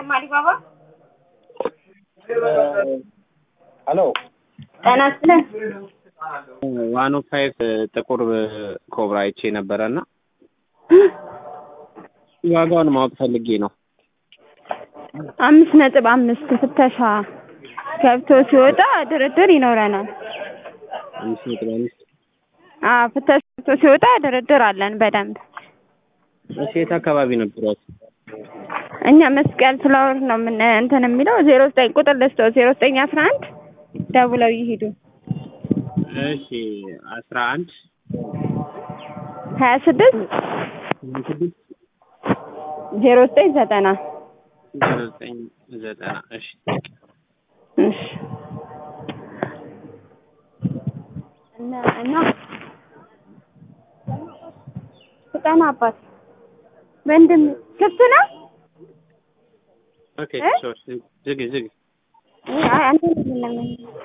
አሊባባ ሄሎ ጤና ይስጥልን። ዋን ኦ ፋይቭ ጥቁር ኮብራ አይቼ ነበረ እና ዋጋውን ማወቅ ፈልጌ ነው። አምስት ነጥብ አምስት ፍተሻ ገብቶ ሲወጣ ድርድር ይኖረናል። አምስት ነጥብ አምስት አዎ ፍተሻ ገብቶ ሲወጣ ድርድር አለን በደንብ። እሺ የት አካባቢ ነበሯት? እኛ መስቀል ፍላወር ነው ምን እንትን የሚለው ዜሮ ዘጠኝ ቁጥር ልስጠው ዜሮ ዘጠኝ አስራ አንድ ደውለው ይሄዱ እሺ አስራ አንድ ሀያ ስድስት ስድስት ዜሮ ዘጠኝ ዘጠና ዜሮ ዘጠኝ ዘጠና እሺ እሺ እና እና ፍጠና አባት ወንድም ክፍት ነው ኦኬ ሶሪ ዝግ ዝግ አይ አንተ